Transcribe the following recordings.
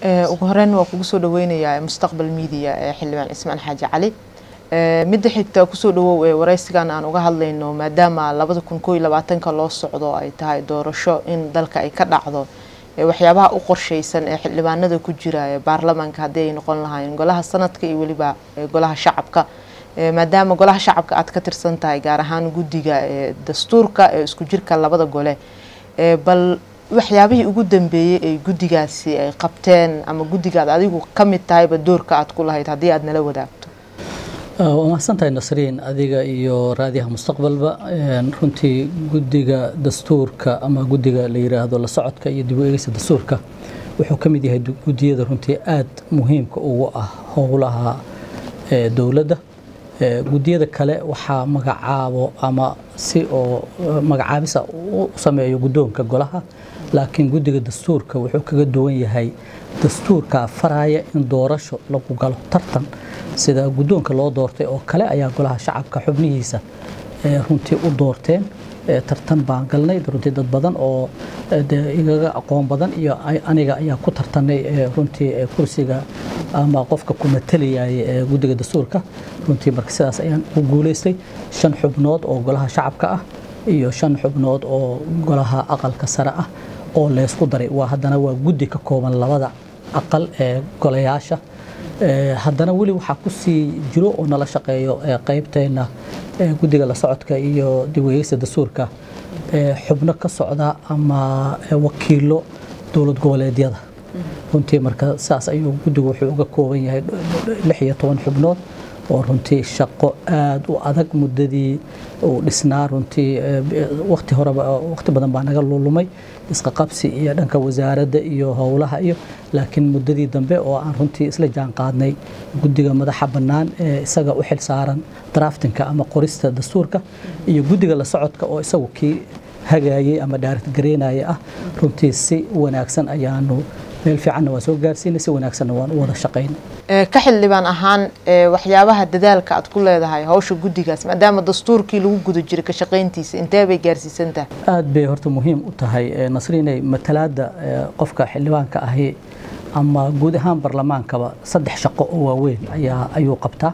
ugu horeyn waa kugu soo dhaweynayaa mustaqbal media ee xildhibaan cismaan xaaji cali midda xigta kusoo dhawow ee wareysigan aan uga hadlayno maadaama labada kun koo iyo labaatanka loo socdo ay tahay doorasho in dalka ay ka dhacdo waxyaabaha u qorsheysan ee xildhibaanada ku jira ee baarlamaanka haddii ay noqon lahaayeen golaha sanadka iyo weliba golaha shacabka maadaama golaha shacabka aad ka tirsan tahay gaar ahaan guddiga ee dastuurka ee isku jirka labada gole bal waxyaabihii ugu dambeeyey ay guddigaasi ay qabteen ama guddigaad adigu ka mid tahayba doorka aad ku lahayd haddii aad nala wadaagto waa mahadsantahay nasriin adiga iyo raadiyaha mustaqbalba runtii guddiga dastuurka ama guddiga la yiraahdo la socodka iyo dib u eegeysa dastuurka wuxuu ka mid yahay guddiyada runtii aad muhiimka ugu ah howlaha dowladda guddiyada kale waxaa magacaabo ama si oo magacaabisa u sameeyo guddoonka golaha laakiin guddiga dastuurka wuxuu kaga duwan yahay dastuurka faraya in doorasho lagu galo tartan sida guddoonka loo doortay oo kale ayaa golaha shacabka xubnihiisa runtii u doorteen tartan baan galnay runtii dad badan oo igaga aqoon badan iyo aniga ayaa ku tartanay runtii kursiga ama qofka ku matalayay ee guddiga dastuurka runtii marka sidaas ayaan u guulaystay shan xubnood oo golaha shacabka ah iyo shan xubnood oo golaha aqalka sare ah oo leysku daray waa haddana waa guddi ka kooban labada aqal ee golayaasha haddana weli waxaa ku sii jiro oo nala shaqeeyo qaybteena guddiga la socodka iyo dib weegeysta dastuurka xubno ka socda ama wakiilo dowlad goboleedyada runtii marka saas ayuu guddigu wuxuu uga kooban yahay lix iyo toban xubnood oo runtii shaqo aad u adag muddadii uu dhisnaa runtii waqti horeba waqti badan baa naga lulumay isqa qabsi iyo dhanka wasaaradda iyo howlaha iyo laakiin muddadii dambe oo aan runtii isla jaan qaadnay guddiga madaxa bannaan ee isaga u xil saaran draftinka ama qorista dastuurka iyo guddiga la socodka oo isagu kii hagaayay ama dhaarit gareynaya ah runtii si wanaagsan ayaanu meel fiicanna waa soo gaarsiinay si wanaagsanna waan u wada shaqaynay ka xildhibaan ahaan waxyaabaha dadaalka aad ku leedahay hawsha guddigaas maadaama dastuurkii lagu guda jiray ka shaqayntiisa intee bay gaarsiisan tahay aad bay horta muhiim u tahay nasriinay matalaadda qofka xildhibaanka ahi ama guud ahaan barlamaankaba saddex shaqo oo waaweyn ayaa ayuu qabtaa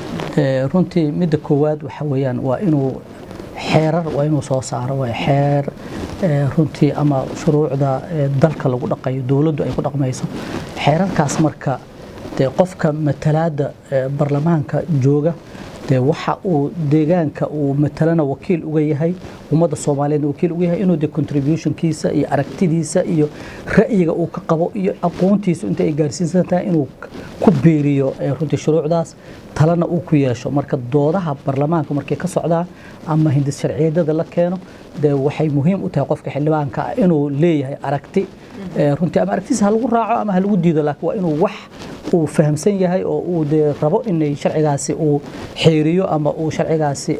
runtii midda koowaad waxa weeyaan waa inuu xeerar waa inuu soo saaro waa xeer runtii ama shuruucda dalka lagu dhaqayo dowladdu ay ku dhaqmayso xeerarkaas marka dee qofka matalaadda barlamaanka jooga dee waxa uu deegaanka uu matalana wakiil uga yahay ummadda soomaaliyeedna wakiil uga yahay inuu dee contributionkiisa iyo aragtidiisa iyo ra'yiga uu ka qabo iyo aqoontiisu inta ay gaarsiinsan tahay inuu ku biiriyo runtii shuruucdaas talana uu ku yeesho marka doodaha barlamaanka markay ka socdaan ama hindis sharciyadada la keeno dee waxay muhiim u tahay qofka xildhibaanka ah inuu leeyahay aragti runtii ama aragtiisa ha lagu raaco ama ha lagu diido laakiin waa inuu wax uu fahamsan yahay oo uu dee rabo inay sharcigaasi uu xeeriyo ama uu sharcigaasi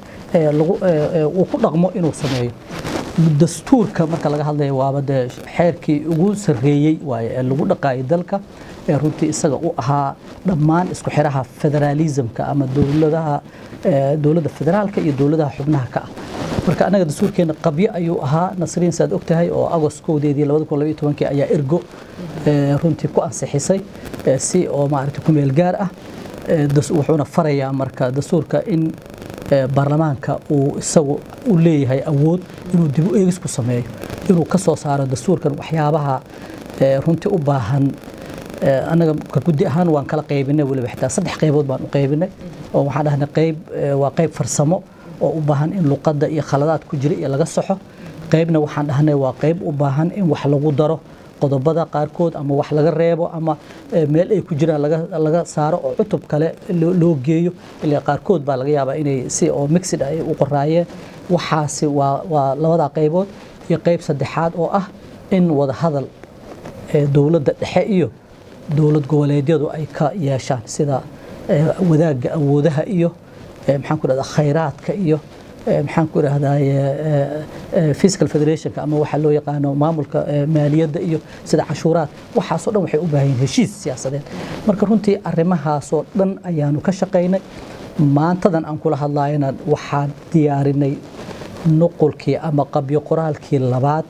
uu ku dhaqmo inuu sameeyo dastuurka marka laga hadlayo waaba dee xeerkii ugu sarreeyey waaye ee lagu dhaqaayay dalka ee runtii isaga u ahaa dhammaan isku xiraha federaalismka ama dowladaha dowladda federaalka iyo dowladaha xubnaha ka ah marka annaga dastuurkeena qabyo ayuu ahaa nasriin saad og tahay oo agost kowdeedii labada kun labaiyo tobankii ayaa ergo runtii ku ansixisay si oo maaragtay ku meel gaar ah wuxuuna farayaa marka dastuurka in baarlamaanka uu isagu u leeyahay awood inuu dib u eegis ku sameeyo inuu ka soo saaro dastuurkan waxyaabaha runtii u baahan annaga ka guddi ahaan waan kala qaybinay weliba xitaa saddex qaybood baan u qaybinay oo waxaan dhahnay qayb waa qayb farsamo oo u baahan in luqadda iyo khaladaad ku jira iyo laga saxo qaybna waxaan dhahnay waa qayb u baahan in wax lagu daro qodobada qaarkood ama wax laga reebo ama meel ay ku jiraan laga saaro oo cutub kale loo geeyo ilaa qaarkood baa laga yaabaa inay si oo mixid ay u qoraayeen waxaasi waa labada qaybood iyo qayb saddexaad oo ah in wada hadal dowladda dhexe iyo dowlad goboleedyadu ay ka yeeshaan sida wadaagga awoodaha iyo maxaan ku dhahdaa khayraadka iyo maxaan ku idhahdaa fiscal federationka ama waxa loo yaqaano maamulka maaliyadda iyo sida cashuuraad waxaasoo dhan waxay u baahan yihin heshiis siyaasadeed marka runtii arrimahaasoo dhan ayaanu ka shaqaynay maantadan aan kula hadlayana waxaan diyaarinay nuqulkii ama qabyo qoraalkii labaad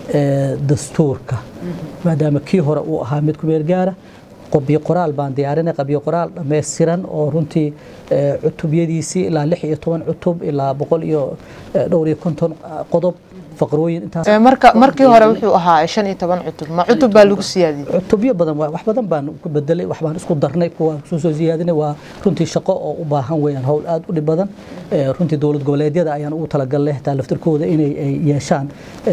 dastuurka maadaama kii hore uu ahaa mid ku meel gaara qabyo qoraal baan diyaarinay qabyo qoraal dhammaystiran oo runtii cutubyadiisii ilaa lix iyo toban cutub ilaa boqol iyo dhowr iyo konton qodob faqrooyin intaas marka markii hore wuxuu ahaa shan iyo toban cutub ma cutub baa lagu siyaadiyey cutubyo badan waa wax badan baan ku bedelay wax baan isku darnay kuwa soo soo siyaadinay waa runtii shaqo oo u baahan weeyaan howl aad u dhib badan runtii dowlad goboleedyada ayaan ugu talagalnay xitaa laftirkooda inay ay yeeshaan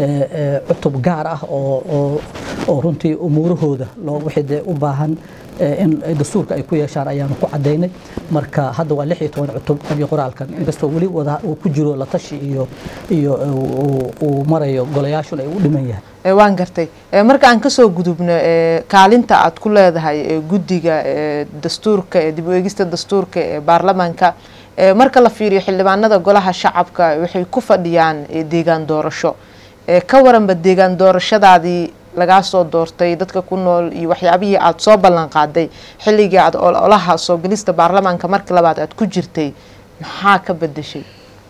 cutub gaar ah oo oo oo runtii umuurahooda loo wixii dee u baahan in dastuurka ay ku yeeshaan ayaanu ku cadaynay marka hadda waa lix iyo toban cutub qabyo qoraalkan inkastoo weli wada uu ku jiro la tashi iyo iyo uu marayo golayaashun ay u dhiman yahay waan gartay marka aan kasoo gudubno kaalinta aad ku leedahay guddiga dastuurka ee dib u eegista dastuurka ee baarlamaanka marka la fiiriyo xildhibaanada golaha shacabka waxay ku fadhiyaan deegaan doorasho ka waranba deegaan doorashadaadii lagaa soo doortay dadka ku nool iyo waxyaabihii aad soo ballan qaaday xilligii aad olaha soo gelista baarlamaanka markii labaad aad ku jirtay maxaa ka bedeshay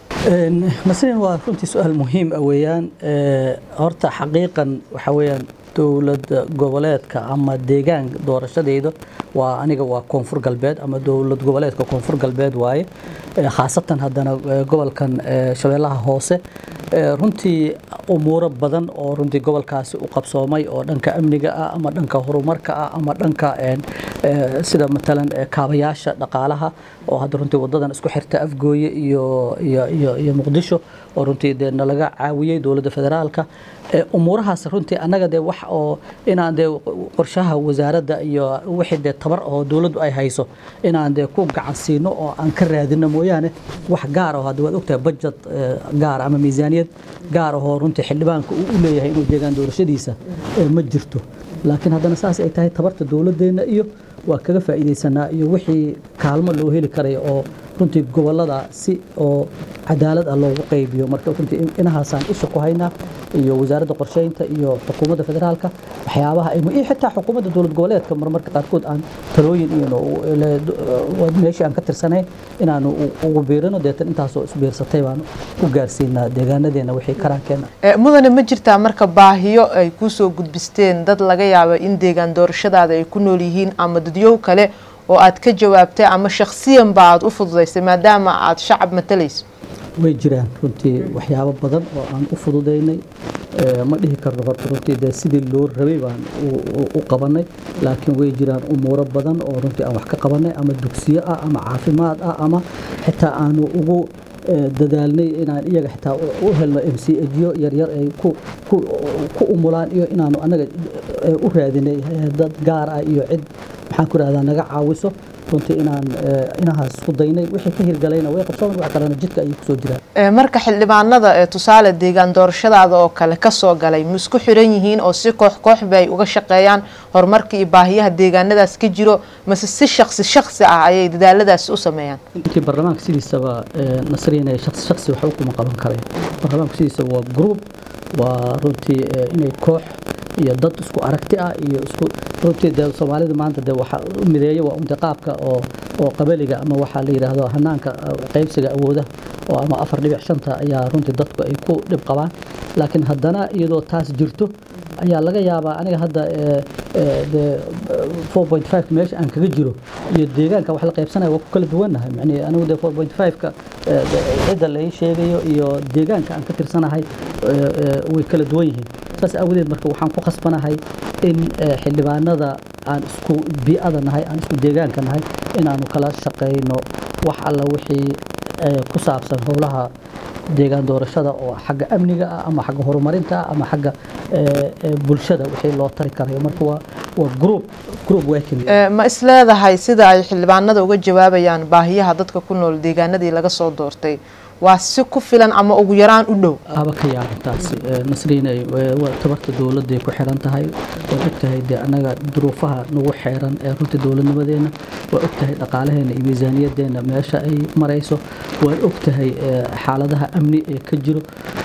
nasrin waa runtii su-aal muhiim ah weeyaan horta xaqiiqan waxa weeyaan dowlad goboleedka ama deegaan doorashadeyda waa aniga waa koonfur galbeed ama dowlad goboleedka koonfur galbeed waaye khaasatan haddana gobolkan shabeellaha hoose runtii umuuro badan oo runtii gobolkaasi u qabsoomay oo dhanka amniga ah ama dhanka horumarka ah ama dhanka sida matalan kaabayaasha dhaqaalaha oo hadda runtii wadadan isku xirta afgooye iyo iyo iyo muqdisho oo runtii dee nalaga caawiyey dowladda federaalka umuurahaas runtii annaga dee wax oo inaan dee qorshaha wasaaradda iyo wixii dee tabar oo dowladdu ay hayso inaan dee ku gacan siino oo aan ka raadino mooyaane wax gaar oo hadda waad ogtahay budget gaar ama miisaaniyad gaar ahoo runtii xildhibaanka uu u leeyahay inuu deegaan doorashadiisa ma jirto laakiin haddana saas ay tahay tabarta dowladdeena iyo waa kaga faa'iidaysanaa iyo wixii kaalmo loo heli karay oo runtii gobolada si oo cadaalad ah loogu qaybiyo marka runtii inahaasaan isha ku haynaa iyo wasaaradda qorsheynta iyo xukuumadda federaalka waxyaabaha ay iyo xitaa xukuumadda dowlad goboleedka marmarka qaarkood aan talooyin iyo meeshii aan ka tirsanayn inaanu ugu biirino deetan intaasoo isbiirsatay baanu ku gaarsiinaa deegaanadeena wixii karaankeenna mudane ma jirtaa marka baahiyo ay kusoo gudbisteen dad laga yaabo in deegaan doorashadaada ay ku nool yihiin ama dadyow kale oo aad ka jawaabtay ama shakhsiyan ba aad u fududaysay maadaama aad shacab matalayso way jiraan runtii waxyaabo badan oo aan u fududaynay ma dhihi karno horta runtii dee sidii loo rabay baan u qabanay laakiin way jiraan umuuro badan oo runtii aan wax ka qabanay ama dugsiyo ah ama caafimaad ah ama xitaa aanu ugu dadaalnay inaan iyaga xitaa u helno m c ejiyo yaryar ay ku umulaan iyo inaanu annaga u raadinay dad gaar ah iyo cid maxaan ku rahdaa naga caawiso runtii inaan inahaas isku daynay wixii ka hirgalayna way qabsoon wax kalena jidka ayay kusoo jiraan marka xildhibaanada ee tusaale deegaan doorashadaada oo kale kasoo galay ma isku xiran yihiin oo si koox koox bay uga shaqeeyaan horumarka iyo baahiyaha deegaanadaas ka jiro mase si shaksi shaksi ah ayay dadaaladaasi u sameeyaan intii baarlamaanka sidiisaba nasriinay shaksi shaksi waxba kuma qaban kareen baarlamaanku sidiisaba waa group waa runtii inay koox iyo dad isku aragti ah iyo isku runtii dee soomaalida maanta dee waxa u mideeya waa unta qaabka oo oo qabaliga ama waxaa la yidhaahdo hanaanka qaybsiga awoodaha oo ama afar dhibic shanta ayaa runtii dadku ay ku dhib qabaan laakiin haddana iyadoo taas jirto ayaa laga yaabaa aniga hadda dee four point five meesha aan kaga jiro iyo deegaanka wax la qaybsanaya waa ku kala duwannahay macnii anigu dee four point five-ka cidda lai sheegayo iyo deegaanka aan ka tirsanahay way kala duwan yihiin saas aawadeed marka waxaan ku khasbanahay in xildhibaanada aan isku bii'ada nahay aan isku deegaanka nahay inaanu kala shaqayno wax alla wixii ku saabsan howlaha deegaan doorashada oo xagga amniga ah ama xagga horumarinta ah ama xagga bulshada wixii loo tari karayo marka waa waa group group working ma isleedahay sida ay xildhibaanada uga jawaabayaan baahiyaha dadka ku nool deegaanadii laga soo doortay waa si ku filan ama ugu yaraan u dhow aba ka yaabantaasi nasriinay waa tabarta dowladday ku xiran tahay waad ogtahay dee annaga duruufaha nagu xeeran ee runtii dowladnimadeena waa ogtahay dhaqaalaheena iyo miisaaniyadeena meesha ay marayso waad ogtahay xaaladaha amni ee ka jiro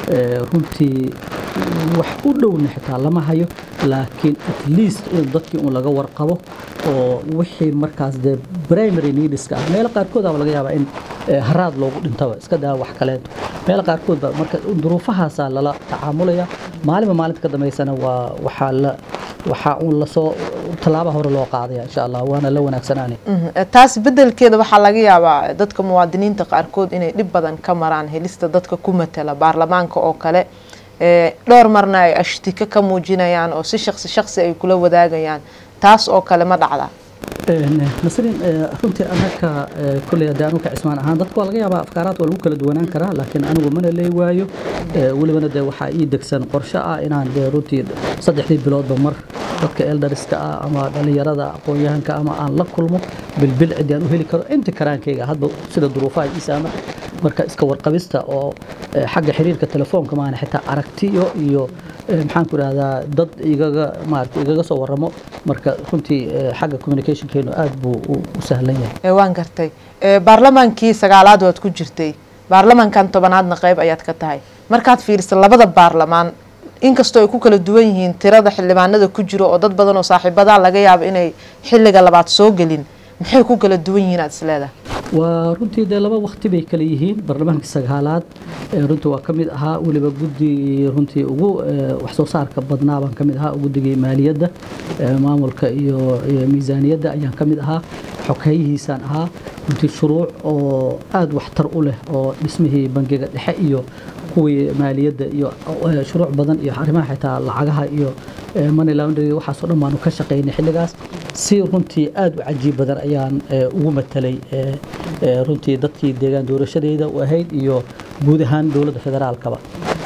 runtii wax u dhowna xitaa lama hayo laakiin at least in dadkii un laga warqabo oo wixii markaas dee primary needska ah meelo qaarkood aba laga yaabaa in haraad loogu dhintaba iska daa wax kaleeto meelo qaarkood ba marka duruufahaasaa lala tacaamulaya maalinba maalinta ka dambeysana waa waxaa la waxaa uun lasoo tallaaba hore loo qaadaya insha allah waana la wanaagsanaani taas bedelkeeda waxaa laga yaabaa dadka muwaadiniinta qaarkood inay dhib badan ka maraan helista dadka ku matala baarlamaanka oo kale dhowr marna ay ashtika ka muujinayaan oo si shaqsi shaqsi ay kula wadaagayaan taas oo kale ma dhacda nasrin runtii anaka kulley haddii anugu ka cismaan ahaan dadka waa laga yaabaa afkaaraad waa lagu kala duwanaan karaa laakiin anigu mana leey waayo welibana dee waxaa ii degsan qorshe ah inaan dee runtii saddexdii biloodba mar dadka eldariska ah ama dhallinyarada aqoon-yahanka ama aan la kulmo bilbil ciddi aan u heli karo inta karaankayga hadba sida duruufaha ii saama marka iska warqabista oo xagga xiriirka telefoonka maana xitaa aragtiyo iyo maxaan ku idhahdaa dad igaga maarata igaga soo waramo marka runtii xagga communicationkeenu aad buu u sahlan yahay waan gartay baarlamaankii sagaalaad waad ku jirtay baarlamankan tobanaadna qayb ayaad ka tahay markaad fiiriso labada baarlamaan inkastoo ay ku kala duwan yihiin tirada xildhibaanada ku jiro oo dad badan oo saaxiibadaa laga yaabo inay xilliga labaad soo gelin maxay ku kala duwan yihiin aad isleedahay waa runtii dee laba wakti bay kala yihiin baarlamaankii sagaalaad runtii waa ka mid ahaa weliba guddigii runtii ugu waxsoo saarka badnaa baan ka mid ahaa guddigii maaliyadda maamulka iyo miisaaniyadda ayaan ka mid ahaa xogeeyihiisaan ahaa runtii shuruuc oo aada waxtar u leh oo dhismihii bangiga dhexe iyo kuwii maaliyadda iyo shuruuc badan iyo arrimaha xitaa lacagaha iyo money laundry waxaasoo dhan baanu ka shaqaynay xilligaas si runtii aada u cajiib badan ayaan ugu matalay runtii dadkii deegaan doorashadeyda u ahayd iyo guud ahaan dowladda federaalkaba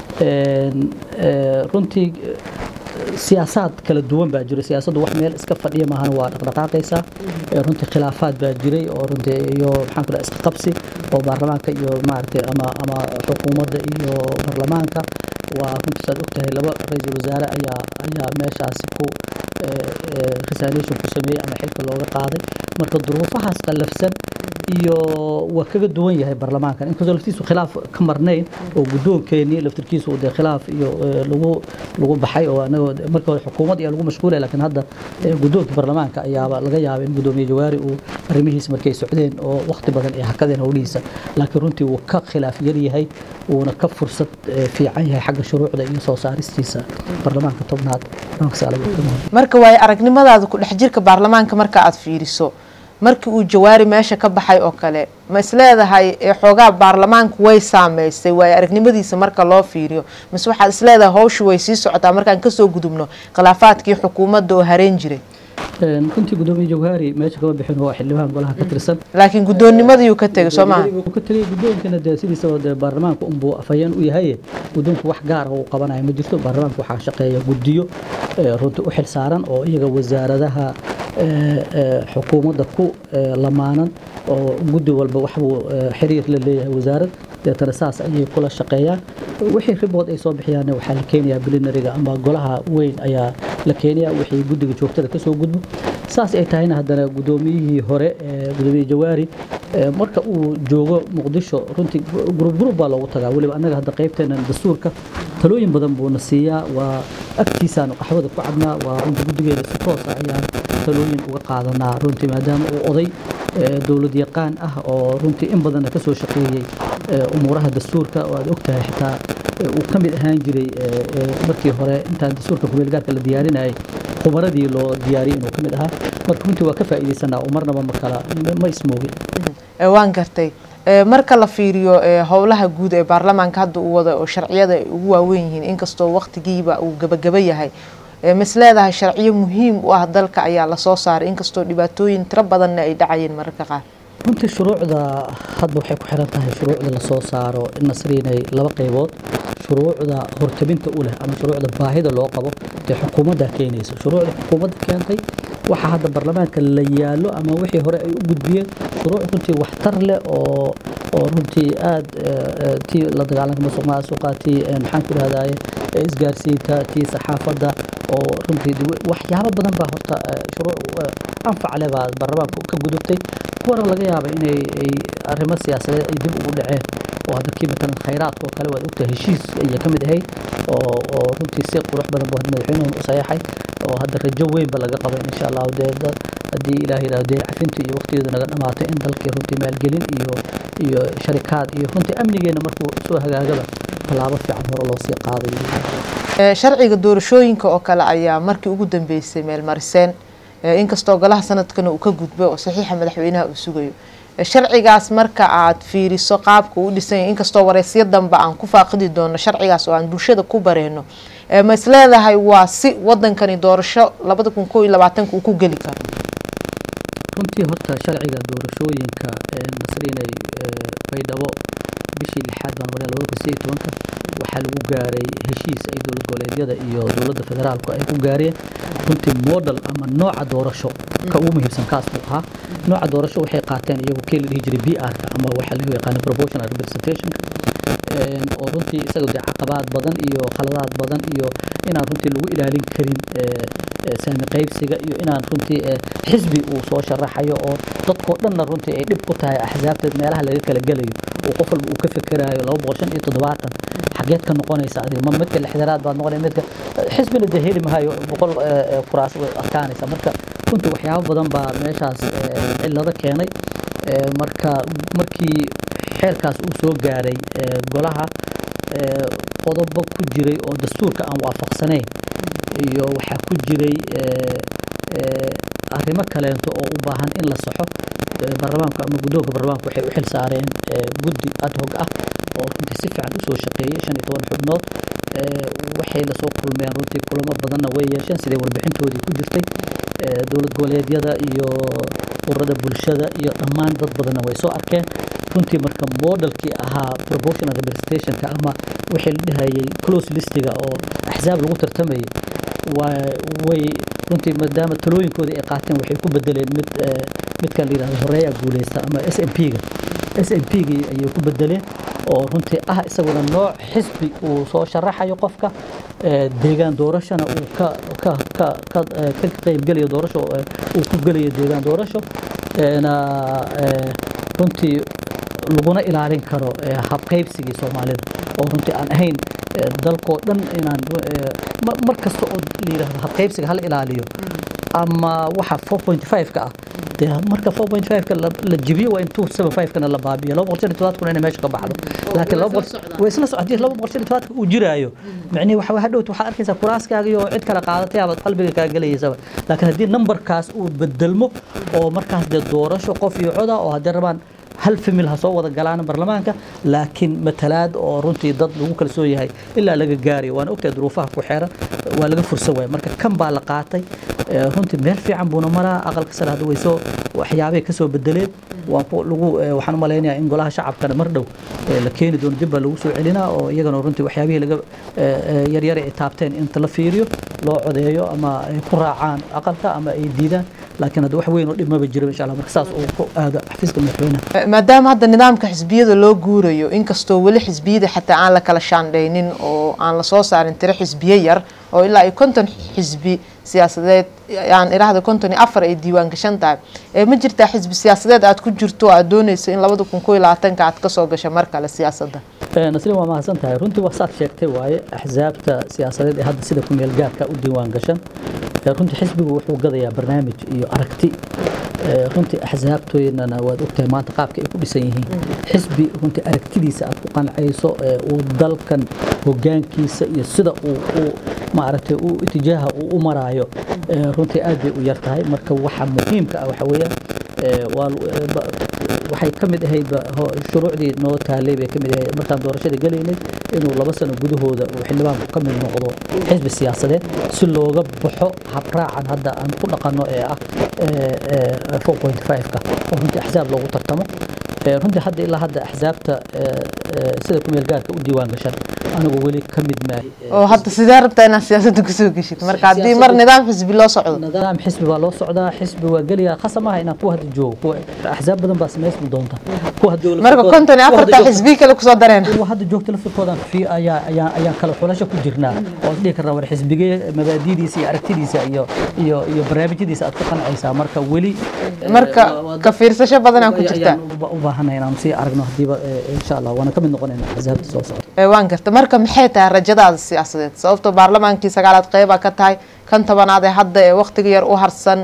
runtii siyaasaad kala duwan baa jiro siyaasaddu wax meel iska fadhiya maahan waa dhaqdhaqaaqaysaa runtii khilaafaad baa jiray oo runtii iyo maxaan ku dhaha iska qabsi oo baarlamaanka iyo maaragtay ama ama xukuumadda iyo baarlamaanka waa runtii saad ogtahay laba ra-iisul wasaare ayaa ayaa meeshaasi ku resolution ku sameeyey ama xilka looga qaaday marka duruufahaas qallafsan iyo waa kaga duwan yahay baarlamaankan inkastoo laftiisu khilaaf ka marnayn oo guddoonkeenii laftirkiisu dee khilaaf iyo lagu lagu baxay oo anagoo marka hore xukuumad ayaa lagu mashquulaya laakiin hadda guddoonka baarlamaanka ayaaba laga yaaba in guddoomiye jawaari uu arrimihiisa markay socdeen oo waqti badan ay hakadeen howlihiisa laakiin runtii wuu ka khilaaf yar yahay wuuna ka fursad fiican yahay xagga shuruucda iyo soo saaristiisa baarlamaanka tobnaad marka waayo aragnimadaada ku dhex jirka baarlamaanka marka aad fiiriso markii uu jawaari meesha ka baxay oo kale ma isleedahay xoogaa baarlamaanku way saameysay waayo aragnimadiisa marka loo fiiriyo mise waxaad isleedahay hawshu way sii socotaa markaan kasoo gudubno khilaafaadkii xukuumadda oo hareen jiray runtii gudoomiye jawhaari meesha kama bixin waa xildhibaan golaha ka tirsan laakiin guddoonnimadayuu ka tegay soo maha ka tegay guddoonkana dee sidiisaba dee baarlamaanka unbuu afhayeen u yahay guddoonku wax gaara uu qabanayo ma jirto baarlamaanka waxaa shaqeeya guddiyo runtii u xil saaran oo iyaga wasaaradaha xukuumadda ku lamaanan oo guddi walba waxbuu xiriir la leeyahay wasaarad deetana saas ayay kula shaqeeyaan wixii ribood ay soo bixiyaanna waxaa la keenayaa bilinariga ama golaha weyn ayaa la keenayaa wixii guddiga joogtada kasoo gudbo saas ay tahayna haddana guddoomiyihii hore gudoomiye jawaari marka uu joogo muqdisho runtii gurub gurub baa loogu tagaa weliba annaga hadda qaybteena dastuurka talooyin badan buuna siiyaa waa agtiisaanu qaxwada ku cabnaa waa runtii guddigeeda si toosa ayaan talooyin uga qaadanaa runtii maadaama uu oday dowlad yaqaan ah oo runtii in badanna kasoo shaqeeyey umuuraha dastuurka oo aad ogtahay xitaa uu ka mid ahaan jiray markii hore intaan dastuurka kumeelgaarka la diyaarinayay khubaradii loo diyaariyay inuu ka mid ahaa marka runtii waa ka faa'iidaysanaa oo marnaba ma kala ma ismoogin waan gartay marka la fiiriyo howlaha guud ee baarlamaanka hadda uu wada oo sharciyada ay ugu waaweyn yihiin inkastoo waqtigiiba uu gabagaba yahay mis leedahay sharciyo muhiim u ah dalka ayaa lasoo saaray inkastoo dhibaatooyin tiro badanna ay dhacayeen mararka qaar runtii shuruucda hadda waxay ku xiran tahay shuruucda lasoo saaro nasriinay laba qaybood shuruucda hortabinta u leh ama shuruucda baahida loo qabo dee xukuumadda keenaysa shuruucda xukuumadda keentay waxa hadda baarlamaanka la yaallo ama wixii hore ay u gudbiyeen shuruuc runtii waxtar leh oo oo runtii aada tii la dagaalanka masuq maasuqa tii maxaan ku dhahdaye isgaarsiinta tii saxaafadda oo runtii waxyaabo badan baa horta shuruuc anfac leh baa baarlamaanka ka gudubtay kuwana laga yaaba inay ay arrimo siyaasadeed ay dib ugu dhaceen oo hadda kii matalan khayraadka oo kale waad ogtahay heshiis ayay ka mid ahayd oo oo runtii si qurux badan buu hadda madaxweynuhu u sayaxay oo hadda rajo weynba laga qaba insha allahu dee haddii ilaah yidhahdo dee cafinta iyo waqtigeedu naga dhamaato in dalkii runtii maalgelin iyo iyo sharikaad iyo runtii amnigeena markuu soo hagaagaba tallaabo fiican hore loo sii qaaday sharciga doorashooyinka oo kale ayaa markii ugu dambeysay meelmariseen inkastoo golaha sanadkana uu ka gudbay oo saxiixa madaxweynaha uu sugayo sharcigaas marka aad fiiriso qaabka uu dhisanya inkastoo wareysyo dambe aan ku faaqidi doono sharcigaas oo aan bulshada ku bareyno ma is leedahay waa si wadankani doorasho labada kun koo iyo labaatanka uu ku geli karo runtii horta sharciga doorashooyinka nasriinay baydhabo bishii lixaad baan maray labada kun sideed tobanka waxaa lagu gaaray heshiis ay dowlad goboleedyada iyo dowladda federaalku ay ku gaareen runtii model ama nooca doorasho ka ugu muhiimsan kaas buu ahaa nooca doorasho waxay qaateen iyagu kii la dhihi jiray b r-ka ama waxaa lagu yaqaana proportional representationka oo runtii isaga dee caqabaad badan iyo khaladaad badan iyo inaan runtii lagu ilaalin karin saami qaybsiga iyo inaan runtii xisbi uu soo sharaxayo oo dadkoo dhanna runtii ay dhib ku tahay axsaabta meelaha laga kala gelayo oo qof walba uu ka fekeraayo laba boqol shan iyo toddobaatan xageed ka noqonaysa adiga ma midka lixdanaad baad noqonaya midka xisbina dee heli mahayo boqol kuraas way adkaanaysa marka runtii waxyaabo badan baa meeshaas cillado keenay marka markii xeerkaas uu soo gaaray golaha qodobo ku jiray oo dastuurka aan waafaqsanayn iyo waxaa ku jiray arrimo kaleento oo u baahan in la saxo baarlamaanku ama guddoonka baarlamaanku waxay u xil saareen guddi ad hog ah oo runtii si fiican usoo shaqeeyey shan iyo toban xubnood waxay lasoo kulmeen runtii kulamo badanna way yeesheen siday warbixintoodii ku jirtay dowlad goboleedyada iyo ururada bulshada iyo dhammaan dad badanna way soo arkeen runtii marka modelkii ahaa proportional representationka ama wixii la dhahayay close listiga oo axsaab lagu tartamayay way runtii maadaama talooyinkoodii ay qaateen waxay ku bedeleen mid midkan la yidhahdo horeeya guuleysta ama s m p ga s m p gii ayay ku bedeleen oo runtii ah isaguna nooc xisbi uu soo sharaxayo qofka deegaan doorashona uu ka ka ka ka ka qaybgelayo doorasho uu ku gelayo deegaan doorasho na runtii laguna ilaalin karo habqaybsigii soomaalida oo runtii aan ahayn dalkoo dhan inaan mar kasta oo la yidhahdo habqaybsiga hala ilaaliyo ama waxa four point five ka ah dee marka four point five ka la jibiyo waa in two seven five kana la baabiyo laba boqol shan iyo todobaad kuna inay meesha ka baxdo laakiin laba boqol way isla socdii laba boqol shan iyo todobaadka uu jiraayo micnihi waxa hadhowt waxaad arkaysaa kuraaskaaga iyo cid kale qaadatay abaad qalbiga kaa gelayaysaba laakiin haddii numberkaas uu bedelmo oo markaas dee doorasho qof iyo coda oo haddii rabaan hal famil ha soo wada galaan baarlamaanka laakiin matalaad oo runtii dad lagu kalsoon yahay ilaa laga gaarayo waana ogtahay duruufaha ku xeeran waa laga fursan waaya marka kan baa la qaatay runtii meel fiican buuna maraa aqalka sare hadda way soo waxyaabay ka soo bedeleen waan ku lagu waxaan u malaynayaa in golaha shacabkana mar dhow la keeni doono dib baa lagu soo celinaa oo iyagana runtii waxyaabihii laga yaryar ay taabteen inta la fiiriyo loo codeeyo ama ay ku raacaan aqalka ama ay diidaan laakiin hadda wax weyn oo dhibmaba jiro insha allah marka saas uu ku aado xafiiska madaxweynaha maadaama hadda nidaamka xisbiyada loo guurayo inkastoo weli xisbiyada xataa aan la kala shaandhaynin oo aan lasoo saarin tiro xisbiye yar oo ilaa ay konton xisbi siyaasadeed aan iraahda konton iyo afar ay diiwaan gashan tahay ma jirtaa xisbi siyaasadeed aad ku jirto aad dooneyso in labada kun koo iyo labaatanka aad kasoo gasho mar kale siyaasadda nasrin waa mahadsan tahay runtii waa saad sheegtay waaye axsaabta siyaasadeed ee hadda sida ku meel gaarka u diiwaan gashan runtii xisbigu wuxuu gadayaa barnaamij iyo aragti runtii axsaabtoodana waad ogtahay maanta qaabka ay ku dhisan yihiin xisbi runtii aragtidiisa aad ku qancayso uu dalkan hogaankiisa iyo sida uu maaragtay uu itijaaha uu u maraayo runtii aad bay u yar tahay marka waxa muhiimka ah waxa weeyaan waxay ka mid ahayd shuruucdii noo taalay bay ka mid ahayd markaan doorashada gelaynay inuu laba sano gudahooda uu xildhibaanku ka mid noqdo xisbi siyaasadeed si looga baxo habraacan hadda aan ku dhaqanno ee ah four point five-ka oo runtii axsaab loogu tartamo runtii hadda ilaa hadda axsaabta sida ku meel gaarka u diiwaan gashan anigu weli ka mid maahay oo hadda sidee rabtaa inaad siyaasadda kusoo geshid marka haddii mar nidaam xisbi loo socdo nidaam xisbi baa loo socdaa xisbi waa geliyaa khasab maaha inaan kuwa hadda joogo kuwa axsaab badan baa samaysmi doonta kuwa hadda marka konton iyo afarta xisbi kale kusoo dareen kuwa hadda joogta laftirkoodan fi ayaa ayaa ayaan kala xulasho ku jirnaa oo dhihi karnaa war xisbigee mabaadidiisa iyo aragtidiisa iyo iyo iyo barnaamijyadiisa aad ku qancaysaa marka weli marka ka fiirsasho badanaa ku jirtaa u baahanay inaan sii aragno hadiiba insha allah waana ka mid noqonayna axsaabta soo socda waan garta marka maxay tahay rajadaada siyaasadeed sababtoo baarlamaankii sagaalaad qeyba ka tahay kan tobanaad ee hadda ee waqtiga yar u harsan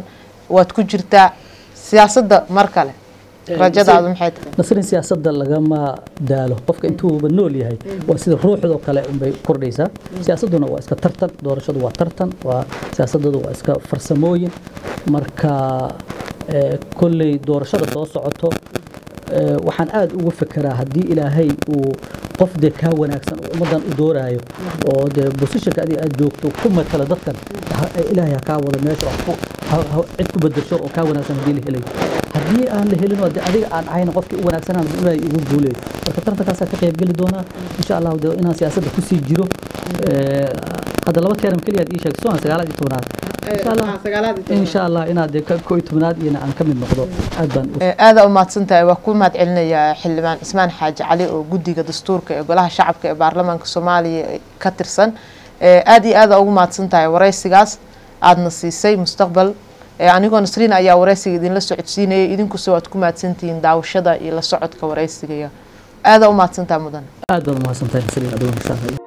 waad ku jirtaa siyaasadda mar kale rajadaadu maxay tahay nasrin siyaasadda lagama daalo qofka intuuba nool yahay waa sida ruuxdoo kale unbay kordhaysaa siyaasadduna waa iska tartan doorashadu waa tartan waa siyaasadadu waa iska farsamooyin marka kolley doorashada soo socoto waxaan aada ugu fekeraa haddii ilaahay uu qof dee kaa wanaagsan oo ummaddan u dooraayo oo dee bosishanka adiga aad joogto ku matala dadkan ilaahay ha kaa wada meesha cid ku bedesho oo kaa wanaagsan haddii la helayo haddii aan la helin de adiga aan ahayn qofkii u wanaagsanaan ilaahay igu guuleeyo marka tartankaasaan ka qayb geli doonaa insha allahu de inaan siyaasadda kusii jiro hadda laba teeram keliyaad ii sheegay soona sagaalaad iyo tobnaad insha allah inaad dee koo iyo tobnaad iyana aan ka mid noqdo aad baan aada u mahadsan tahay waa ku mahad celinayaa xildhibaan cismaan xaaji cali oo guddiga dastuurka ee golaha shacabka ee baarlamaanka soomaaliya ka tirsan aada iyo aada ugu mahadsan tahay waraysigaas aadna siisay mustaqbal anigoo nasriin ayaa waraysiga idinla socodsiinayay idinkuse waad ku mahadsantihiin daawashada iyo la socodka waraysigaya aada u mahadsantaha mudan aad baad umahadsantahay nasriin adoon insha allah